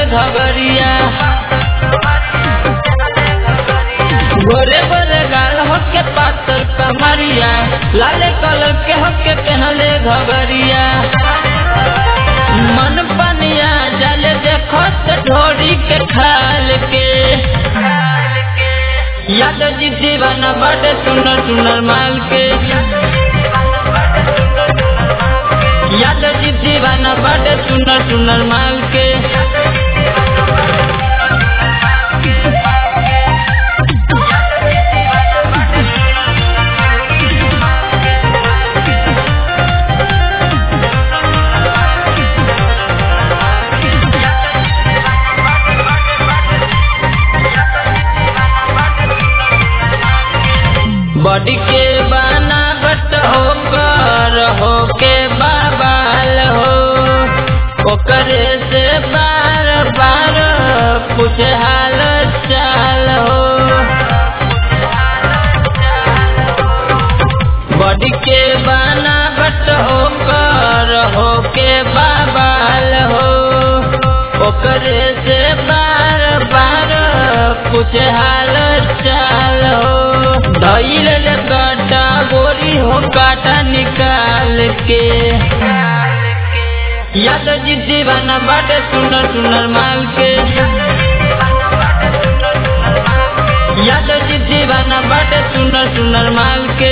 घबरिया गोरे गोरे गाल होके पातर कमरिया लाले कलर के होके पहनले घबरिया मन पनिया जल देखो तो ढोरी के खाल के यादव जी दीवाना बड़े सुनर सुनर माल के यादव जी दीवाना बड़े सुनर सुनर माल के बॉडी के बनावट होकर हो के बाबाल हो ओकरे से बार बार पूछ हाल चाल हो बॉडी के बनावट होकर हो के बाबाल हो ओकरे से बार बार पूछ हाल चाल हो धैल काटा गोरी हो काटा निकाल के यादव जी दीवाना बाटे सुनर सुनर माल के यादव जी दीवाना बाटे सुनर सुनर माल के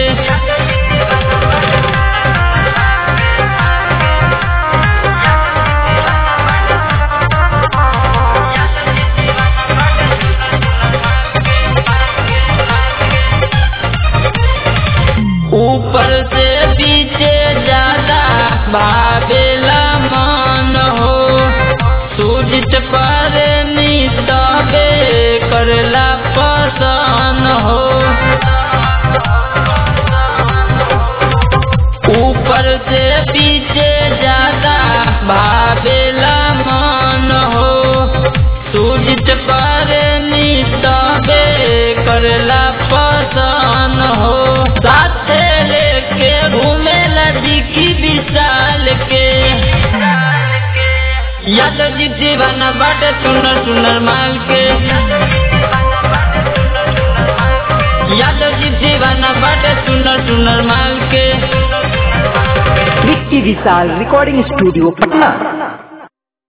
ऊपर से पीछे ज्यादा भावेला मन हो सूझत पर नितबे करला पसन हो ऊपर से पीछे ज्यादा भावेला मन हो सूझत पर नितबे करला पसन हो साथे लेके घूमे लड़ी की विशाल के यादव जी दीवाना बाटे सुनर सुनर माल के यादव जी दीवाना बाटे सुनर सुनर माल के विक्की विशाल रिकॉर्डिंग स्टूडियो पटना